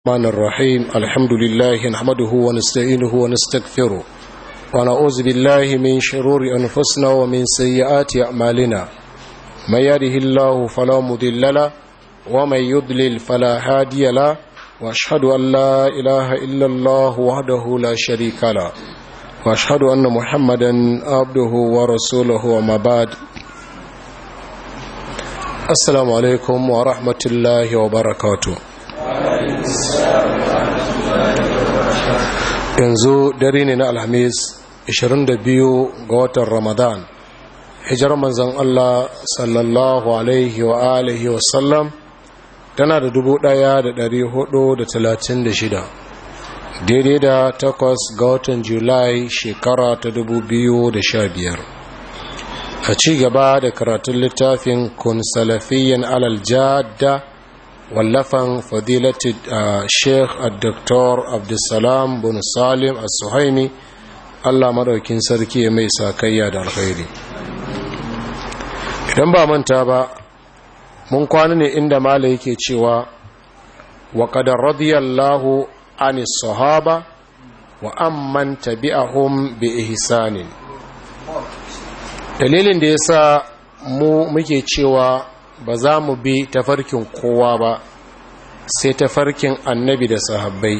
الرحمن الرحيم الحمد لله نحمده ونستعينه ونستغفره ونعوذ بالله من شرور أنفسنا ومن سيئات أعمالنا من يهده الله فلا مضل له ومن يضلل فلا هادي له واشهد أن لا إله إلا الله وحده لا شريك له واشهد أن محمدا عبده ورسوله وما بعد السلام عليكم ورحمة الله وبركاته yanzu dare ne na alhamis 22 ga watan ramadan hijar manzan Allah sallallahu alaihi wa alihi wa sallam tana da shida, daidai da takwas ga watan julai shekara ta biyar. a ci gaba da karatun littafin kun salafiyan alal jadda wallafan fadilati sheikh al-doktor abdulsalam bin salim al-suhaimi allah maɗaukin sarki mai sakayya da alkhairi idan ba manta ba mun kwana ne inda mala yake cewa wa qadar radiyallahu ani sahaba wa amman tabi'ahum bi ihsanin dalilin da yasa mu muke cewa ba za mu bi tafarkin kowa ba sai tafarkin annabi da sahabbai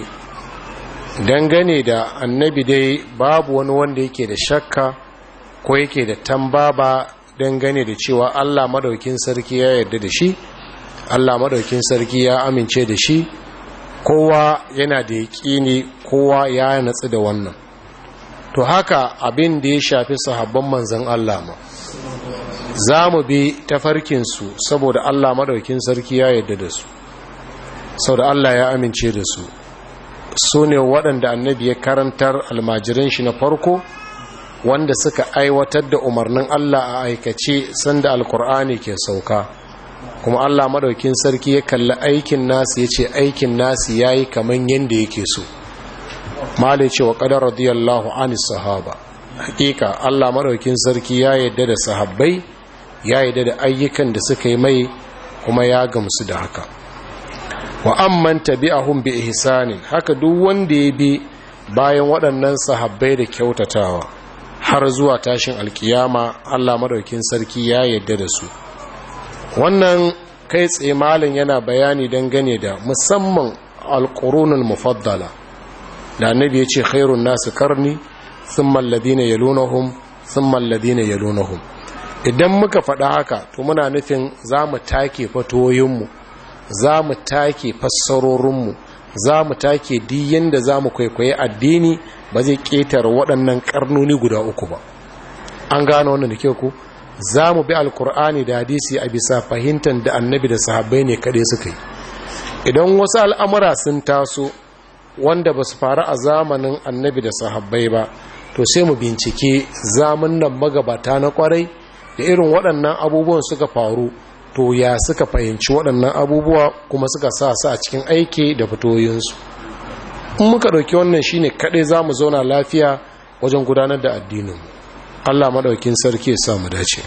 dangane da annabi dai babu wani wanda yake da shakka ko yake da tambaba dangane da cewa allah madaukin sarki ya yarda da shi allah madaukin sarki ya amince da shi kowa yana da yaƙini kowa ya natsu da wannan to haka abin da ya shafi sahabban manzan allah ma za mu bi tafarkinsu saboda Allah maɗaukin sarki ya yarda da su sau da Allah ya amince da su su ne waɗanda annabi ya karantar almajiran shi na farko wanda suka aiwatar da umarnin Allah a aikace sanda alkur'ani ke sauka kuma Allah maɗaukin sarki ya kalli aikin nasu ya ce aikin nasu ya yi kamar yadda yake so malai ce wa ƙadar radiyallahu anis sahaba hakika Allah maɗaukin sarki ya yarda da sahabbai ya yi da ayyukan da suka yi mai kuma ya gamsu da haka wa amman tabi'ahum bi ihsanin haka duk wanda ya bi bayan waɗannan sahabbai da kyautatawa har zuwa tashin alkiyama Allah madaukin sarki ya yarda da su wannan kai tsaye malin yana bayani dangane da musamman alqurunul mufaddala da annabi ya ce khairun nasu karni thumma alladhina yalunahum thumma alladhina yalunahum idan muka faɗa haka to muna nufin za mu take fatoyinmu za mu take fassarorinmu za mu take diyan da za mu kwaikwaye addini ba zai ƙetare waɗannan ƙarnoni guda uku ba an gano wannan da ke ku za mu bi alkur'ani da hadisi a bisa fahimtar da annabi da sahabbai ne kaɗai suka yi idan wasu al'amura sun taso wanda ba su faru a zamanin annabi da sahabbai ba to sai mu bincike zamun nan magabata na kwarai da irin waɗannan abubuwan suka faru to ya suka fahimci waɗannan abubuwa kuma suka sa su a cikin aiki da fitoyinsu in muka ɗauki wannan shine kaɗai za mu zauna lafiya wajen gudanar da addinin allah maɗaukin sarki ya sa mu dace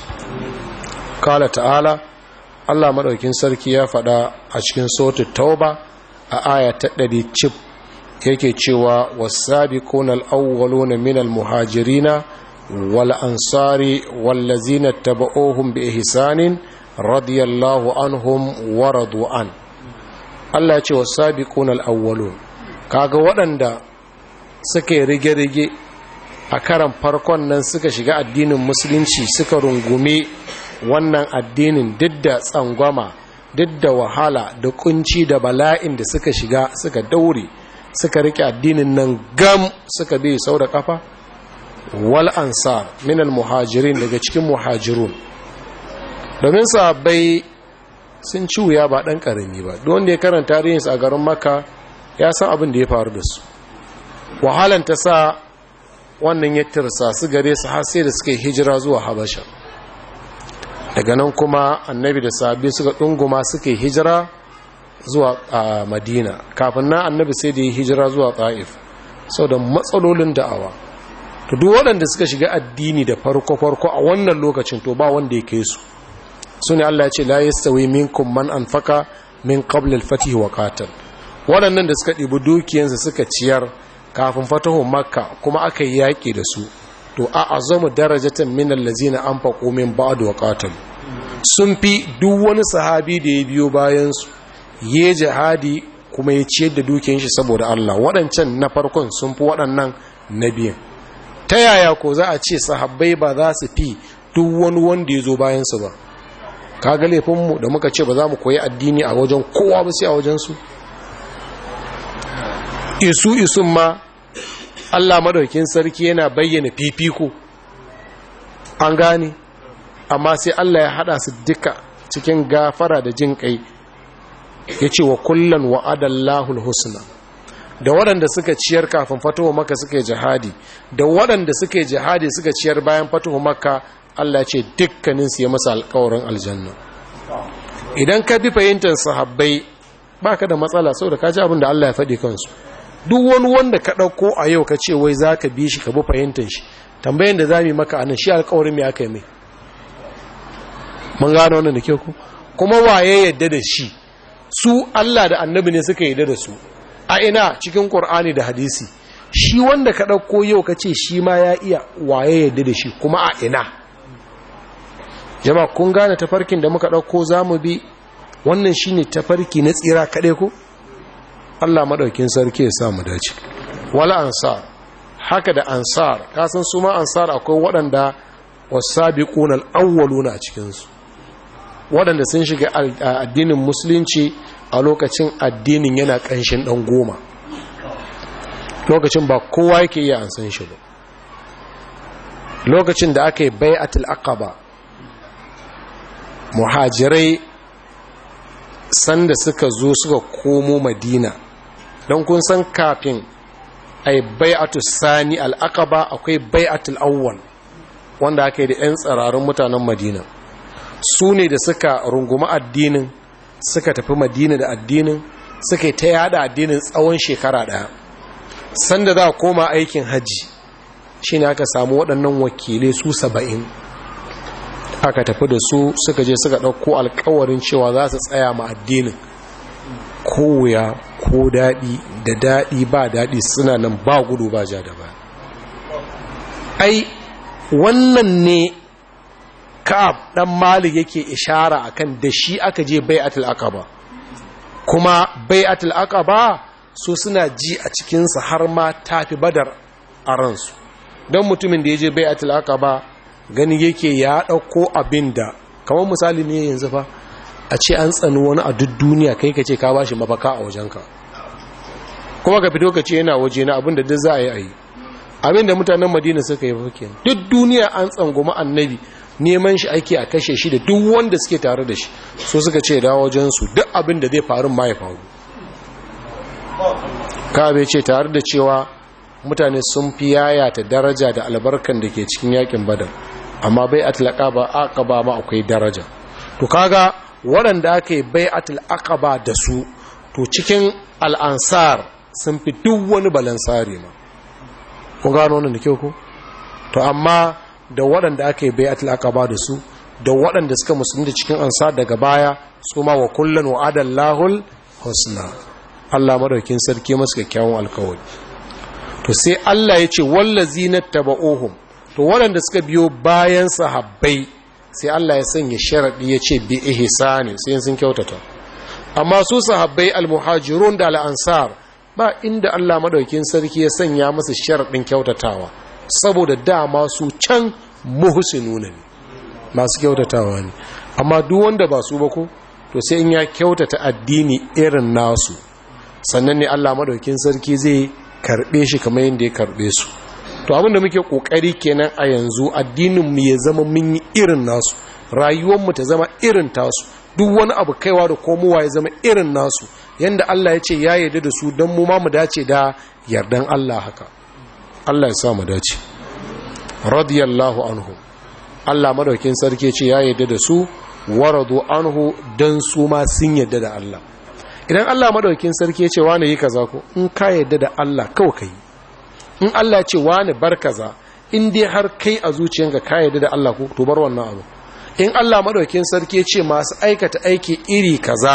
kala ta'ala allah maɗaukin sarki ya faɗa a cikin sautin tauba a aya ta ɗari cif yake cewa wasabiquna al-awwaluna minal muhajirina والأنصار والذين اتبعوهم بإحسان رضي الله عنهم ورضوا عنه Allah ce wa sabiqun al-awwalun kaga waɗanda suka rige-rige a karan farkon nan suka shiga addinin musulunci suka rungume wannan addinin duk da tsangwama duk da wahala da kunci da bala'in da suka shiga suka daure suka rike addinin nan gam suka bi sau da kafa wal ansar minal muhajirin daga cikin muhajirun domin sahabbai sun ci wuya ba ɗan ƙarami ba don wanda ya karanta tarihinsu a garin maka ya san abin da ya faru da su wahalan ta sa wannan ya tirsa su gare su har sai da suka yi hijira zuwa habasha daga nan kuma annabi da sahabbai suka ɗunguma suka yi hijira zuwa madina kafin na annabi sai da yi hijira zuwa ta'if sau da matsalolin da'awa to duk waɗanda suka shiga addini da farko-farko a wannan lokacin to ba wanda ya kai su su ne Allah ya ce la yastawi minkum man anfaka min qabl al-fatih wa qatal waɗannan da suka ɗibi dukiyansu suka ciyar kafin fatahun makka kuma aka yi yaƙi da su to a azamu darajatan min allazina anfaqu min ba'd wa qatal sun fi duk wani sahabi da ya biyo bayan su ye jihadi kuma ya ciyar da dukiyar shi saboda Allah waɗancan na farkon sun fi waɗannan na biyan ta yaya ko za a ce sahabbai ba za su fi duk wani wanda ya zo bayan su ba kaga laifinmu da muka ce ba za mu koyi addini a wajen kowa ba sai a wajen su isu isun ma Allah madaukin sarki yana bayyana fifiko an gane amma sai Allah ya hada su duka cikin gafara da jin kai ya ce wa kullum wa'adallahul husna da waɗanda suka ciyar kafin fatuwa maka suka yi jihadi da waɗanda suka yi jihadi suka ciyar bayan fatuwa maka Allah ce dukkaninsu ya masa alkawarin aljanna idan ka bi fahimtar sahabbai baka da matsala saboda ka ji abin da Allah ya faɗi kansu duk wani wanda ka ɗauko a yau ka ce wai za ka bi shi ka bi fahimtar shi tambayin da za mu yi maka anan shi alkawarin mai aka yi mai mun gano wannan da ke ku kuma waye yadda da shi su Allah da annabi ne suka yadda da su a ina cikin Qur'ani da hadisi shi wanda ka ɗauko yau ka ce shi ma ya iya waye yadda da shi kuma a ina jama kun gane tafarkin da muka ɗauko za mu bi wannan shi ne tafarki na tsira kaɗai ko Allah maɗaukin sarki ya sa mu dace wala ansar haka da ansar kasan su ma ansar akwai waɗanda wasabiqun al-awwaluna a cikinsu waɗanda sun shiga addinin musulunci a lokacin addinin yana ƙanshin ɗan goma lokacin ba kowa yake iya an san shi ba lokacin da aka yi bai'atul aqaba muhajirai sanda suka zo suka komo madina don kun san kafin ai bai'atul sani al-aqaba akwai bai'atul awwal wanda aka yi da 'yan tsararun mutanen madina su ne da suka rungumi addinin suka tafi madina da addinin suka yi ta yada addinin tsawon shekara daya sanda za a koma aikin hajji shi ne aka samu waɗannan wakilai su saba'in aka tafi da su suka je suka ɗauko alkawarin cewa za su tsaya ma addinin ko wuya ko daɗi da daɗi ba daɗi suna nan ba gudu ba ja da ba ai wannan ne ka'ab dan malik yake ishara akan da shi aka je bai'atul aqaba kuma bai'atul aqaba su suna ji a cikin sa har ma tafi badar a ransu don mutumin da ya je bai'atul aqaba gani yake ya dauko abinda kamar misali ne yanzu fa a ce an tsani wani a duk duniya kai ka ce ka bashi mafaka a wajenka kuma ka fito ka ce yana waje na abinda duk za a yi a yi abinda mutanen madina suka yi fuke duk duniya an tsangoma annabi neman shi ake a kashe shi da duk wanda suke tare da shi so suka ce da wajensu duk abin da zai faru ma ya faru kabe ce tare da cewa mutane sun fi yayata daraja da albarkan da ke cikin yakin badar amma bai atlaka ba aqaba ma akwai daraja to kaga waɗanda aka yi bai atlaka da su to cikin al'ansar sun fi duk wani balansari ma kun gano wannan da kyau ko to amma da waɗanda aka yi bai'atul aqaba da su da waɗanda suka musulunta cikin ansa daga baya su ma wa kullun wa adallahul husna Allah madaukin sarki masu kyakkyawan alkawari to sai Allah ya ce wallazina taba'uhum to waɗanda suka biyo bayan sahabbai sai Allah ya sanya sharadi ya ce bi ihsani sai sun kyautata amma su sahabbai almuhajirun da al-ansar ba inda Allah madaukin sarki ya sanya musu sharadin kyautatawa saboda dama su can muhsinuna ne masu kyautatawa ne amma duk wanda ba su ba ko to sai in ya kyautata addini irin nasu sannan ne Allah madaukin sarki zai karbe shi kamar yadda ya karbe su to abinda muke kokari kenan a yanzu addinin mu ya zama mun yi irin nasu rayuwar mu ta zama irin tasu duk wani abu kaiwa da komowa ya zama irin nasu yanda Allah ya ce ya yarda da su don mu ma mu dace da yardan Allah haka Allah ya sa mu dace radiyallahu anhu Allah madaukin sarki ce ya yarda da su waradu anhu dan su ma sun yarda da Allah idan Allah madaukin sarki ya ce wani yi kaza ko in ka yarda da Allah kawai kai in Allah ya ce wani bar kaza in dai har kai a zuciyanka ka yarda da Allah ko to bar wannan abu in Allah madaukin sarki ya ce masu aikata aiki iri kaza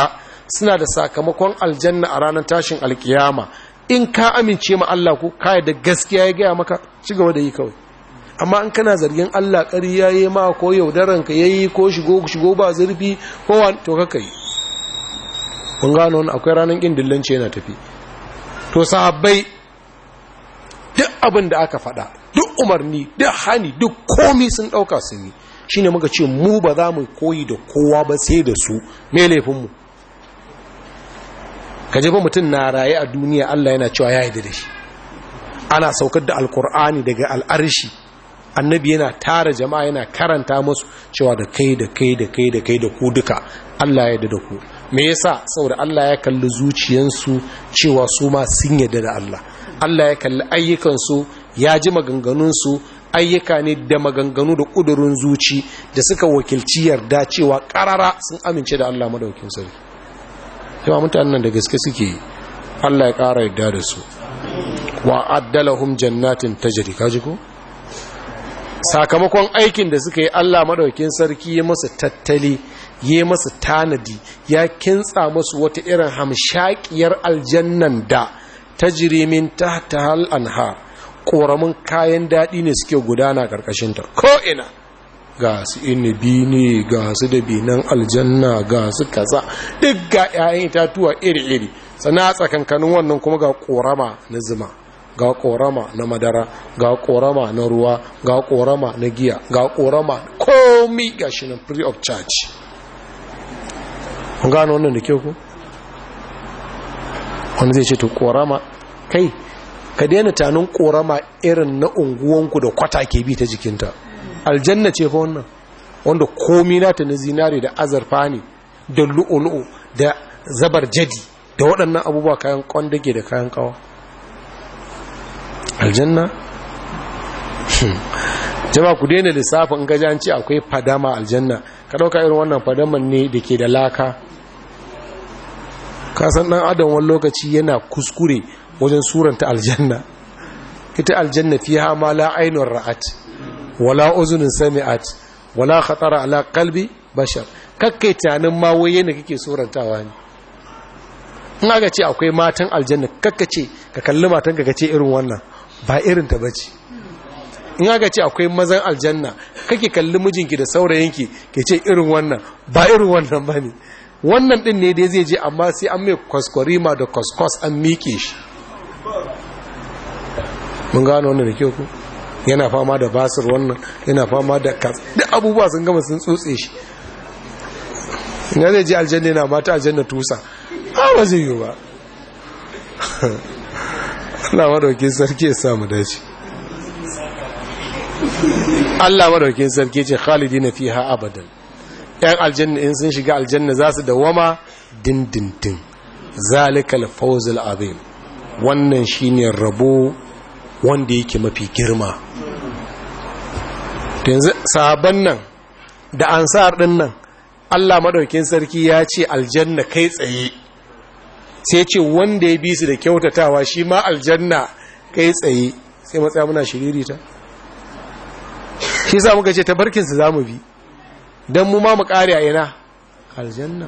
suna da sakamakon aljanna a ranar tashin alkiyama in ka amince ma Allah ko kai da gaskiya ya gaya maka ci gaba da yi kawai amma in kana zargin Allah ƙarya yayi ma ko yaudaran ka yayi ko shigo shigo ba zurfi ko to kaka yi kun gano wannan akwai ranar kin dillanci yana tafi to sahabbai duk abin da aka faɗa duk umarni duk hani duk komi sun ɗauka sun yi shine muka ce mu ba za mu koyi da kowa ba sai da su me laifinmu ka ba mutum na raye a duniya Allah yana cewa ya yi da shi ana saukar da alkur'ani daga al'arshi annabi yana tara jama'a yana karanta musu cewa da kai da kai da kai da kai da ku duka Allah ya da ku me yasa saboda Allah ya kalli zuciyansu cewa su ma sun yarda da Allah Allah ya kalli ayyukansu ya ji maganganunsu ayyuka ne da maganganu da ƙudurin zuci da suka wakilci yarda cewa ƙarara sun amince da Allah madaukin sarki yawa mutanen da gaske suke Allah ya ƙara yarda da su wa addalahum jannatin tajri kaji ko sakamakon aikin da suka yi Allah madaukin sarki ya masa tattali ya masa tanadi ya kintsa masu wata irin hamshakiyar aljannan da tajri min tahta hal anhar koramin kayan daɗi ne suke gudana ƙarƙashinta ko'ina ga su inibi ne ga su dabinan aljanna ga su kaza duk ga 'ya'yan itatuwa iri-iri sana tsakankanin wannan kuma ga korama na zuma ga korama na madara ga korama na ruwa ga korama na giya ga korama komi ga shi nan free of charge kun gano wannan da kyau ku wani zai ce to korama kai ka daina tanin korama irin na unguwanku da kwata ke bi ta jikinta aljanna ce fa wannan wanda komi nata na zinare da azarfa ne da lu'ulu'u da zabar jadi da waɗannan abubuwa kayan kwandage da kayan kawa aljanna jama ku daina lissafin gajanci akwai fadama aljanna ka ɗauka irin wannan fadaman ne da ke da laka kasan ɗan adam wani lokaci yana kuskure wajen suranta aljanna ita aljanna fiha ma la ainun ra'at wala uzunin sami'at wala khatara ala qalbi bashar kakkai tunanin ma waye ne kake surantawa ne in aka ce akwai matan aljanna kakka ce ka kalli matan ka ce irin wannan ba irin ta bace in aka ce akwai mazan aljanna kake kalli mijinki da saurayinki ke ce irin wannan ba irin wannan bane wannan din ne dai zai je amma sai an mai kwaskwarima da kwaskwas an miƙe shi mun gano wannan da kyau ku yana fama da basir wannan yana fama da kas duk abubuwa sun gama sun tsotse shi ina zai je aljanna yana mata aljanna tusa a ba zai yi ba Allah madaukin sarki ya samu dace Allah madaukin sarki ce khalidina fiha abadan yan aljanna in sun shiga aljanna za su dawama dindindin zalikal fawzul azim wannan shine rabo wanda yake mafi girma yanzu sahabban nan da ansar din nan Allah madaukin sarki ya ce aljanna kai tsaye sai ce wanda ya bi su da kyautatawa shi ma aljanna kai tsaye sai matsaya muna shiririta shi sa muka ce tabarkinsu za mu bi don mu ma mu kare a ina aljanna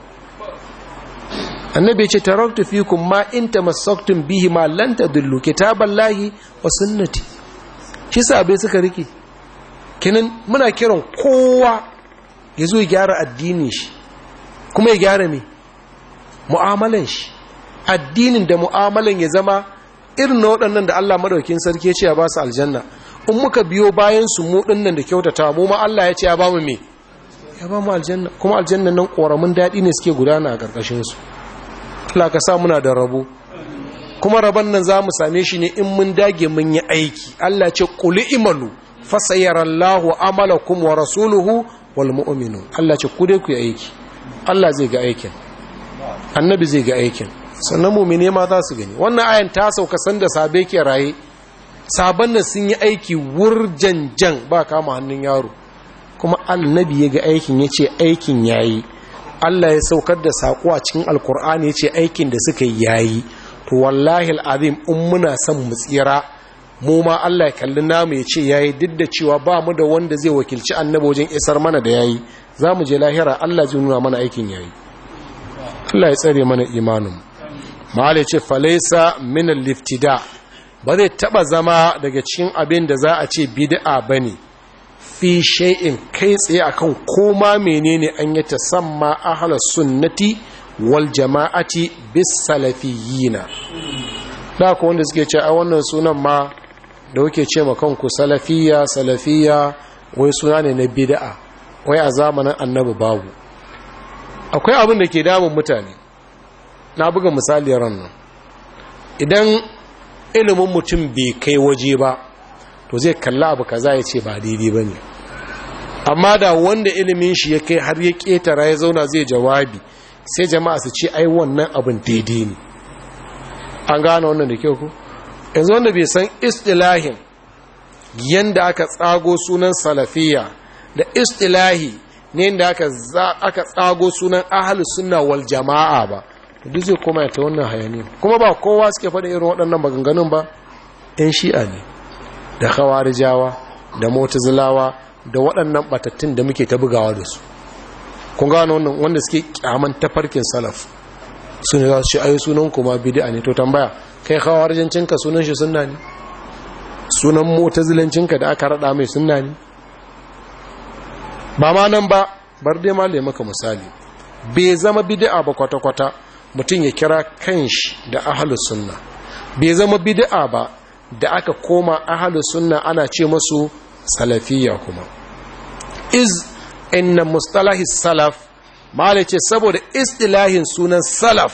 annabi ce taraktu fikum ma in tamassaktum bihi ma lan tadullu kitaballahi wa sunnati shi sabai suka rike kinan muna kiran kowa ya zo ya gyara addinin shi kuma ya gyara me mu'amalan shi addinin da mu'amalan ya zama irin na waɗannan da Allah madaukin sarki ya ce ya ba su aljanna in muka biyo bayan su mu dinnan da kyautata mu ma Allah ya ce ya ba mu me ya ba mu aljanna kuma aljannan nan koramin daɗi ne suke gudana a ƙarƙashin su Allah ka sa muna da rabo kuma rabon nan za mu same shi ne in mun dage mun yi aiki Allah ce kuli imalu fasayarallahu amalakum wa rasuluhu wal mu'minu Allah ce ku dai ku yi aiki Allah zai ga aikin annabi zai ga aikin sannan mu'mine ma za su gani wannan ayan ta sauka sanda sabe ke raye sabon nan sun yi aiki wurjanjan ba kama hannun yaro kuma annabi ya ga aikin ya ce aikin yayi Allah ya saukar da saƙo a cikin alkur'ani ya ce aikin da suka yi yayi to wallahi al'azim in muna son mu tsira mu ma Allah ya kalli namu ya ce yayi duk da cewa ba mu da wanda zai wakilci annabi wajen isar mana da yayi za mu je lahira Allah zai nuna mana aikin yayi Allah ya tsare mana imanin malai ce falaisa min liftida ba zai taba zama daga cikin abin da za a ce bid'a bane fi shay'in kai tsaye akan koma menene an yi tasamma ahlus sunnati wal jama'ati bis salafiyina da ku wanda suke ce a wannan sunan ma da kuke ce ma kanku salafiya salafiya wai suna ne na bid'a wai a zamanin annabi babu akwai abin da ke damun mutane na buga misali ran nan idan ilimin mutum bai kai waje ba to zai kalla abu kaza ya ce ba daidai ba ne amma da wanda ilimin shi ya kai har ya ketara ya zauna zai jawabi sai jama'a su ce ai wannan abin daidai ne an gane wannan da kyau ku yanzu wanda bai san istilahin yanda aka tsago sunan salafiya da istilahi ne da aka tsago sunan ahalus sunna wal jama'a ba duk zai koma ta wannan hayani kuma ba kowa suke faɗa irin waɗannan maganganun ba ɗan shi'a ne da khawarijawa da motazilawa da waɗannan batattun da muke ta bugawa da su kun gano wannan wanda suke kyaman tafarkin salaf su ne za su ce ayi sunan kuma bid'a ne to tambaya kai khawarijancinka sunan shi sunna ne sunan motazilancinka da aka rada mai sunna ne ba ma nan ba bar dai ma maka misali bai zama bid'a ba kwata-kwata mutum ya kira kanshi da ahlus sunna bai zama bid'a ba da aka koma ahlus sunna ana ce masu salafiyya kuma iz inna mustalahi salaf mala ce saboda istilahin sunan salaf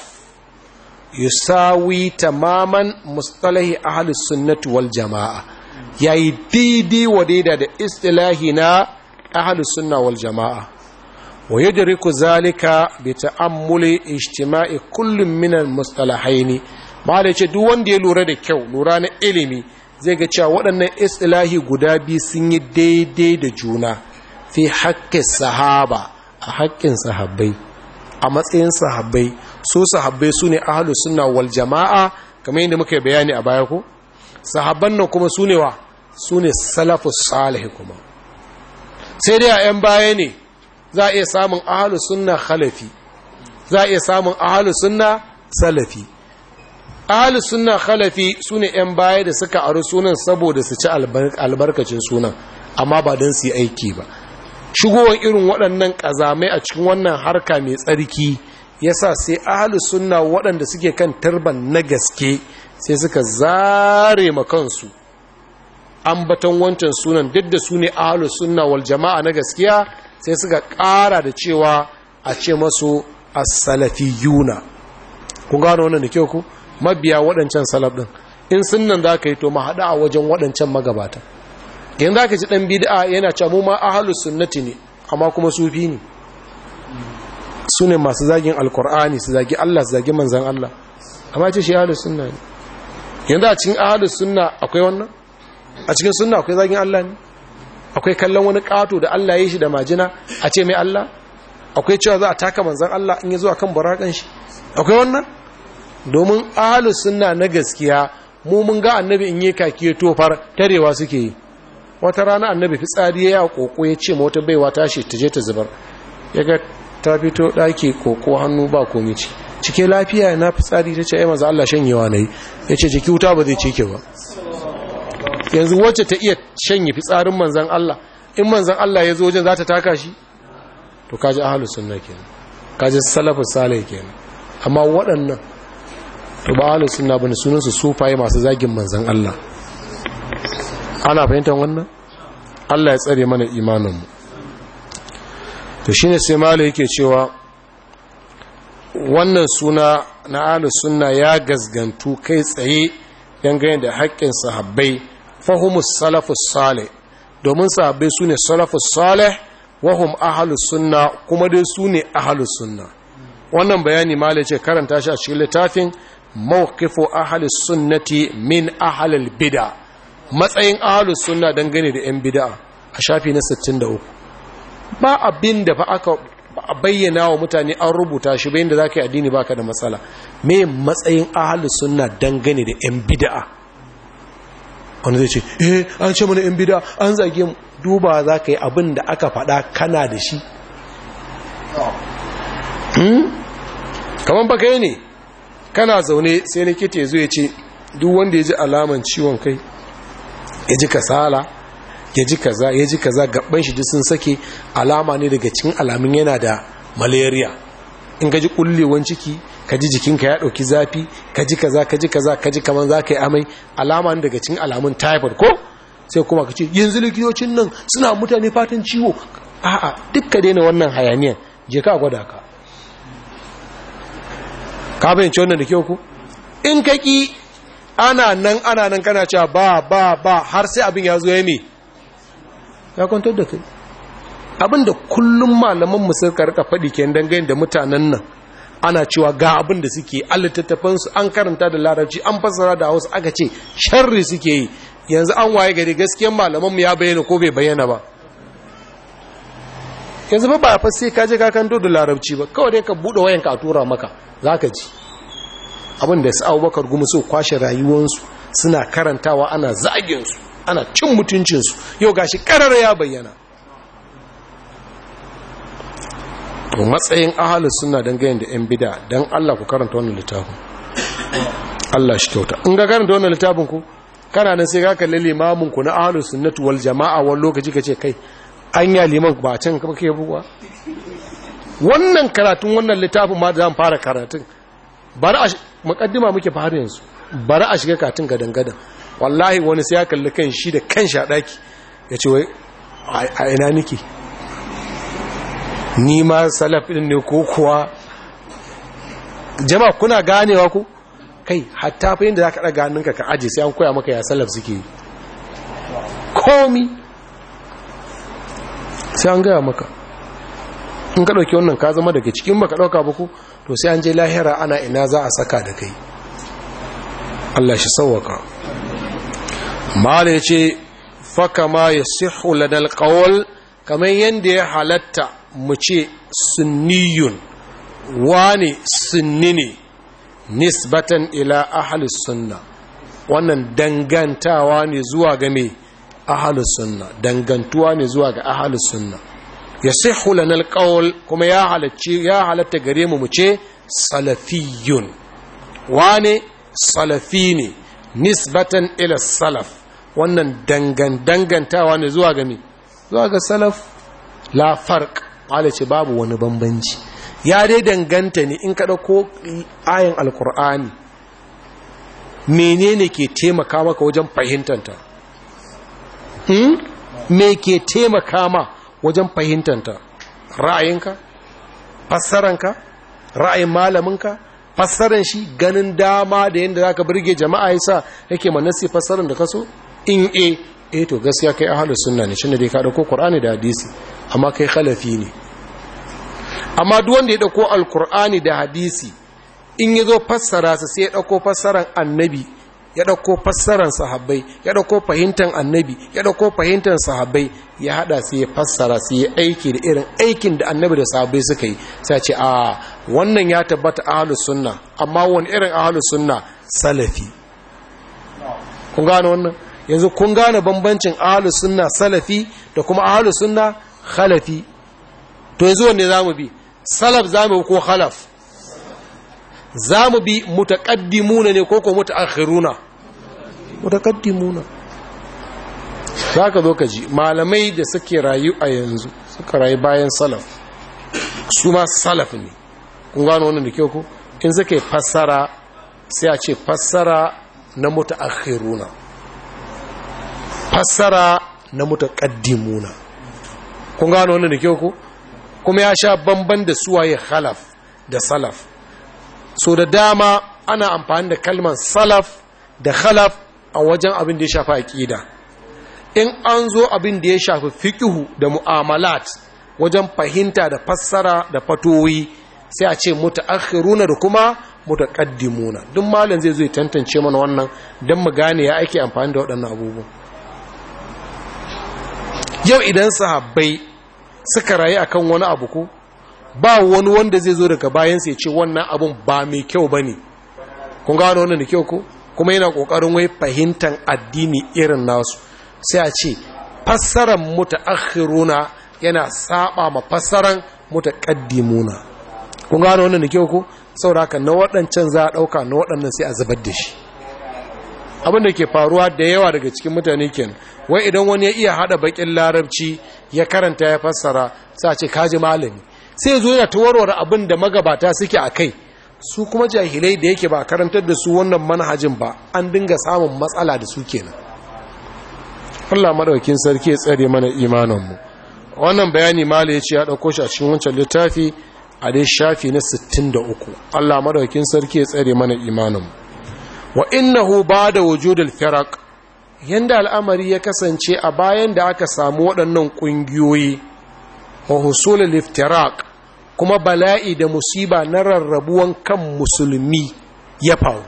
yusawi tamaman mustalahi ahlus sunnati wal jama'a yayi daidai wa daida da istilahi na ahlus sunna wal jama'a wa yudriku zalika bi ta'ammuli ijtima'i kullum min al mustalahaini mala ce duk wanda ya lura da kyau lura na ilimi zai ga cewa waɗannan istilahi guda biyu sun yi daidai da juna fi haƙƙin sahaba a haƙƙin sahabbai a matsayin sahabbai su sahabbai su ne ahalu suna wal jama'a kamar yadda muka bayani a baya ko sahabban nan kuma su ne wa su ne salafu salih kuma sai dai a 'yan baya ne za a iya samun ahalu sunna khalafi za a iya samun ahalu sunna salafi ahalu sunna khalafi su ne 'yan baya da suka aru sunan saboda su ci albarkacin sunan amma ba don su yi aiki ba shigowar irin waɗannan ƙazamai a cikin wannan harka mai tsarki ya sa sai ahalus sunna waɗanda suke kan tarban na gaske sai suka zare makansu ambaton wancan sunan duk da su ne ahalus sunna wal jama'a na gaskiya sai suka ƙara da cewa a ce masu as-salafiyuna kun gano wannan da kyau ku mabiya waɗancan salaf ɗin in sunnan za ka yi to ma haɗa a wajen waɗancan magabata yanzu aka ci ɗan bid'a yana cewa mu ma ahlus sunnati ne amma kuma sufi ne su ne masu zagin alkur'ani su zagi Allah su zagi manzan Allah amma ce shi ahlus sunna ne yanzu a cikin ahlus sunna akwai wannan a cikin sunna akwai zagin Allah ne akwai kallon wani kato da Allah ya yi shi da majina a ce mai Allah akwai cewa za a taka manzan Allah in ya zo akan burakan shi akwai wannan domin ahlus sunna na gaskiya mu mun ga annabi in yi kake tofar tarewa suke yi wata rana annabi fitsari ya yi koko ya ce wata baiwa tashi ta je ta zubar ya ga ta fito ɗaki koko hannu ba komi ci cike lafiya na fitsari ta ce ai maza Allah shanyewa na yi ya ce jiki wuta ba zai cike ba yanzu wacce ta iya shanye fitsarin manzan Allah in manzan Allah ya zo wajen za ta taka shi to kaji ahalus sunna kenan kaji salafus salih kenan amma waɗannan to ba ahalus sunna bane sunan su sufaye masu zagin manzan Allah ana fahimtar wannan Allah ya tsare mana imaninmu to shine sai malo yake cewa wannan suna na ahlus sunna ya gazgantu kai tsaye dangane da haƙƙin sahabbai fahimus salafus salih domin sahabbai sune salafus salih wahum ahlus sunna kuma dai sune ahlus sunna wannan bayani malo ce karanta shi a cikin littafin mawqifu ahlus sunnati min ahlil bid'ah matsayin ahalus sunna dangane da 'yan bid'a a shafi na 63 ba abin da fa aka bayyana wa mutane an rubuta shi bayan da za ka yi addini baka da matsala me matsayin ahalus sunna dangane da 'yan bid'a wanda zai ce eh an ce mana 'yan bid'a an zage mu duba za ka yi abin da aka faɗa kana da shi kamar baka yi ne kana zaune sai likita ya zo ya ce duk wanda ya ji alaman ciwon kai ya ji kasala ya ji kaza ya ji kaza gaban shi sun sake alama ne daga cikin alamun yana da malaria in ka ji kullewan ciki ka ji jikinka ya ɗauki zafi ka ji kaza ka ji kaza ka ji kamar za ka yi amai alama ne daga cikin alamun typhoid ko sai kuma ka ce yanzu likitocin nan suna mutane fatan ciwo a'a duk ka daina wannan hayaniyan je ka gwada ka ka bayyance wannan da kyau ku in ka ki ana nan ana nan kana cewa ba ba ba har sai abin ya zo ya me ya kwantar da kai abin da kullum malaman mu suka rika faɗi ke dangane da mutanen nan ana cewa ga abin da suke alittattafansu an karanta da larabci an fassara da hausa aka ce sharri suke yi yanzu an waye gari gaskiyan malaman mu ya bayyana ko bai bayyana ba yanzu ba ba fa sai ka je ka kanto da larabci ba kawai dai ka bude wayan ka tura maka zaka ji abin da su Abubakar gumu so kwashe rayuwansu suna karantawa ana zagin su ana cin mutuncin su yau gashi karar ya bayyana to matsayin ahalus sunna dangane da yan bid'a dan Allah ku karanta wannan littafin Allah shi kyauta in ga karanta wannan littafin ku kana nan sai ka kalli limamin ku na ahalus sunnati wal jama'a wani lokaci kace kai anya liman ba can ka kake buwa wannan karatun wannan littafin ma da zan fara karatun bari a mukaddima muke fara yanzu bari a shiga katin gadan gadan wallahi wani sai ya kalli kan shi da kan shi a daki ya ce wai a ina nake ni ma salafin ne ko kuwa jama'a kuna ganewa ku kai hatta fa yadda za ka ɗaga hannunka ka aje sai an koya maka ya salaf suke yi komi sai an gaya maka in ka ɗauki wannan ka zama daga cikin baka ɗauka ba ku to sai an je lahira ana ina za a saka da kai Allah shi sauwaka mala ya ce faka ma ya sihu ladal ƙawal kamar yadda ya halatta mu ce sunniyun wane sunni ne nisbatan ila ahalus sunna wannan dangantawa ne zuwa ga me ahalus sunna dangantuwa ne zuwa ga ahalus sunna ya sihu lana alqawl kuma ya halacci ya halatta gare mu mu ce salafiyun wane salafi ne nisbatan ila salaf wannan dangan dangantawa ne zuwa ga me zuwa ga salaf la farq ce babu wani bambanci ya dai danganta ne in kada ko ayin alkur'ani menene ke taimaka maka wajen fahimtanta hmm? me ke taimaka ma wajen fahimtanta ra'ayinka fassaranka ra'ayin malaminka fassaran shi ganin dama da yadda zaka burge jama'a yasa yake manasi fassaran da kaso in e eh to gaskiya kai ahlus sunna ne shine dai ka dauko qur'ani da hadisi amma kai khalafi ne amma duk wanda ya dauko alqur'ani da hadisi in yazo fassara sa sai ya dauko fassaran annabi ya dauko fassaran sahabbai ya dauko fahimtan annabi ya dauko fahimtan sahabbai ya hada sai ya fassara sai ya aiki da irin aikin da annabi da sahabbai suka yi sai ce a wannan ya tabbata ahlus sunna amma wani irin ahlus sunna salafi kun gane wannan yanzu kun gane bambancin ahlus sunna salafi da kuma ahlus sunna khalafi to yanzu wanne zamu bi salaf zamu ko khalaf zamu bi mutaqaddimuna ne ko ko mutaakhiruna mutaqaddimuna zaka zo ka ji malamai da suke rayu a yanzu suka rayu bayan salaf su ma salaf ne kun gano wannan da kyau ko in suka fassara sai a ce fassara na mutaakhiruna fassara na mutaqaddimuna kun gano wannan da kyau ko kuma ya sha bamban da suwaye khalaf da salaf so da dama ana amfani da kalmar salaf da khalaf a wajen abin da ya shafi aqida in an zo abin da ya shafi fiqhu da mu'amalat wajen fahimta da fassara da fatowi sai a ce mutaakhiruna da kuma mutaqaddimuna duk malam zai zo ya tantance mana wannan dan mu gane ya ake amfani da waɗannan abubuwan yau idan sahabbai suka rayu akan wani abu ko ba wani wanda zai zo daga bayansa ya ce wannan abun ba mai kyau ba ne kun gano wannan da kyau ko kuma yana ƙoƙarin wai fahimtar addini irin nasu sai a ce fassarar mutaakhiruna yana saba ma fassarar mutaqaddimuna kun gano wannan da kyau ko saboda haka na waɗancan za a ɗauka na waɗannan sai a zubar da shi abin da ke faruwa da yawa daga cikin mutane ken wai idan wani ya iya haɗa bakin larabci ya karanta ya fassara sai a ce kaji malami sai zo yana ta warware abin da magabata suke a kai su kuma jahilai da yake ba karantar da su wannan manhajin ba an dinga samun matsala da su kenan Allah madaukin sarki ya tsare mana imaninmu wannan bayani mala ya ce ya ɗauko shi a cikin wancan littafi a dai shafi na 63 Allah madaukin sarki ya tsare mana imaninmu wa innahu bada wujudul firaq yanda al'amari ya kasance a bayan da aka samu waɗannan ƙungiyoyi wa husulul iftiraq kuma bala'i da musiba na rarrabuwan kan musulmi ya faru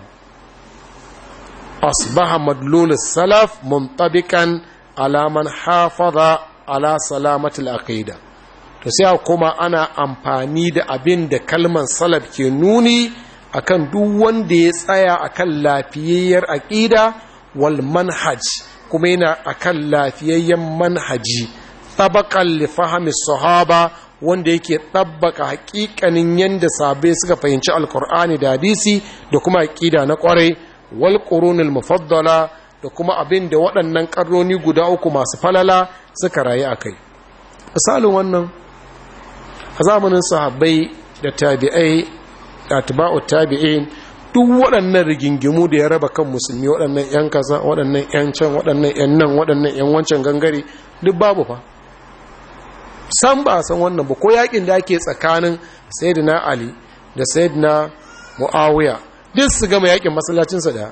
asbaha madlul salaf muntabikan ala man hafaza ala salamatul aqida to sai kuma ana amfani da abin da kalman salaf ke nuni akan duk wanda ya tsaya akan lafiyayyar aqida wal manhaj kuma yana akan lafiyayyen manhaji tabaqan li fahmi sahaba wanda yake tabbaka hakikanin yanda sabai suka fahimci alkur'ani da hadisi da kuma aqida na kwarai wal qurunul mufaddala da kuma abin da waɗannan karnoni guda uku masu falala suka rayu akai misalin wannan a zamanin sahabbai da tabi'ai da atba'u tabi'in duk waɗannan rigingimu da ya raba kan musulmi waɗannan 'yan kaza waɗannan 'yan can waɗannan 'yan nan waɗannan 'yan wancan gangare duk babu fa san ba san wannan ba ko yakin da ake tsakanin sayyidina ali da sayyidina muawiya duk su gama yakin masallacinsa da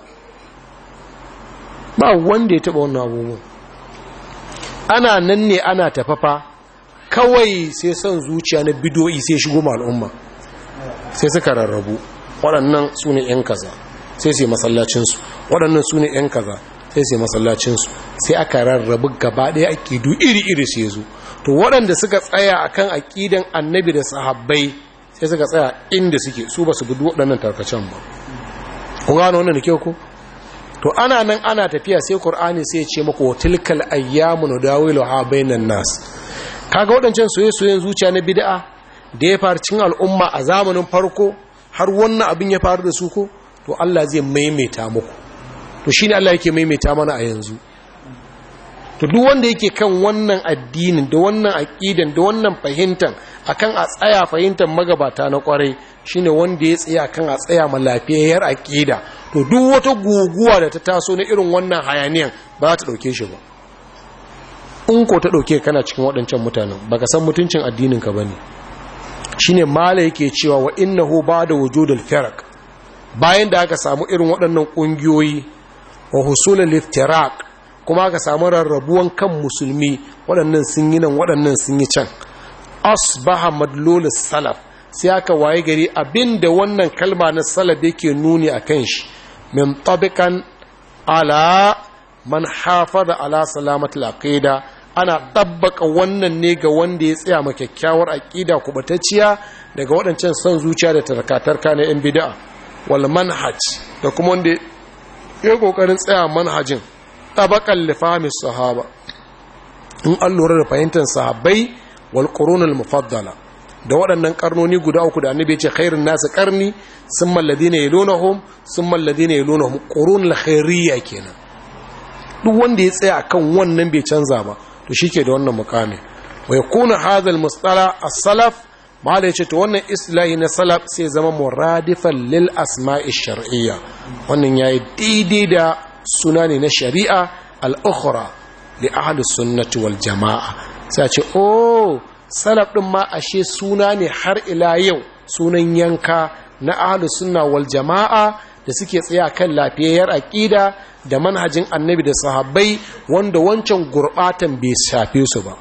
ba wanda ya taba wannan abubuwan ana nan ne ana tafafa kawai sai son zuciya na bidoyi sai shigo ma al'umma sai suka rarrabu waɗannan su ne 'yan kaza sai sai masallacinsu waɗannan su ne 'yan kaza sai sai masallacinsu sai aka rarrabu gaba ɗaya aƙidu iri-iri sai zo to waɗanda suka tsaya akan aƙidan annabi da sahabbai sai suka tsaya inda suke su ba su gudu waɗannan tarkacen ba kun gano wannan da kyau ko to ana nan ana tafiya sai qur'ani sai ya ce maka tilkal ayyamu nudawilu ha bainan nas kaga waɗancan soyayyen zuciya na bid'a da ya faru cikin al'umma a zamanin farko har wannan abin ya faru da su ko to Allah zai maimaita muku to shine Allah yake maimaita mana a yanzu to duk wanda yake kan wannan addinin da wannan aqidan da wannan fahimtan akan a tsaya fahimtar magabata na kwarai shine wanda ya tsaya kan a tsaya ma lafiyayyar aqida to duk wata guguwa da ta taso na irin wannan hayaniyan ba za ta dauke shi ba in ko ta dauke kana cikin waɗancan mutanen baka san mutuncin addinin ka bane shine mala yake cewa wa innahu ba'da wujudul firaq bayan da aka samu irin waɗannan ƙungiyoyi wa husulul iftiraq kuma aka samu rarrabuwan kan musulmi waɗannan sun yi nan waɗannan sun yi can asbaha madlulus salaf sai aka waye gari abinda wannan kalma na salaf yake nuni a kan shi min tabiqan ala man hafaza ala salamatul aqida ana tabbaka wannan ne ga wanda ya tsaya ma kyakkyawar aqida kubatacciya daga waɗancan son zuciya da tarkatarka na yan bid'a wal manhaj da kuma wanda ya kokarin tsaya manhajin tabakan lifamis sahaba in an lura da fahimtar sahabbai wal qurunul mufaddala da waɗannan karnoni guda uku da annabi ya ce khairun nasu karni sun malladina yalunahum sun malladina yalunahum qurunul khairiyya kenan duk wanda ya tsaya akan wannan bai canza ba to shike da wannan mukami wa yakuna hadha al mustala as-salaf mala yace to wannan islahi na salaf sai zama muradifan lil asma'i shar'iyya wannan yayi daidai da suna ne na shari'a al'ukhura li ahli sunnati wal jama'a sai ce oh salaf ɗin ma ashe suna ne har ila yau sunan yanka na ahli sunna wal jama'a da suke tsaya kan lafiyayyar aƙida da manhajin annabi da sahabbai wanda wancan gurɓatan bai shafe su ba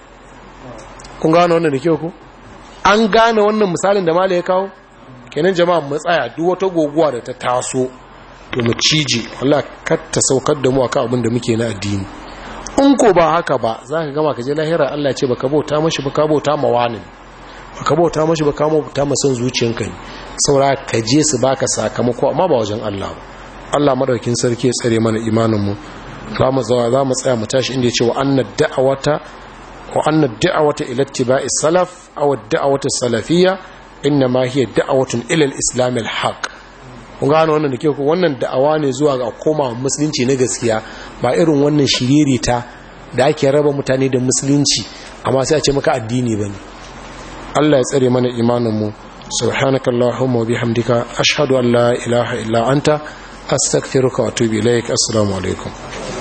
kun gane wannan da kyau ku an gane wannan misalin da mala ya kawo kenan jama'a mu tsaya duk wata goguwa da ta taso to mu cije Allah kar ta saukar da mu akan abin da muke na addini in ko ba haka ba za ka gama ka je lahira Allah ce baka bauta mashi baka bauta ma wani baka bauta mashi baka bauta ma son zuciyanka ne saura ka je su baka sakamako amma ba wajen Allah ba Allah madaukin sarki ya tsare mana imanin mu za mu zawa za mu tsaya mu tashi inda ya ce wa anna da'awata wa anna da'awata ila ittiba'i salaf aw da'awata salafiyya inna ma hiya da'awatun ila al-islam al-haq kun gano wannan da ke ku wannan da'awa ne zuwa ga koma musulunci na gaskiya ba irin wannan shiririta da ake raba mutane da musulunci amma sai a ce maka addini bane Allah ya tsare mana imanin mu subhanaka allahumma wa bihamdika ashhadu an la ilaha illa anta astaghfiruka wa atubu ilaik assalamu alaikum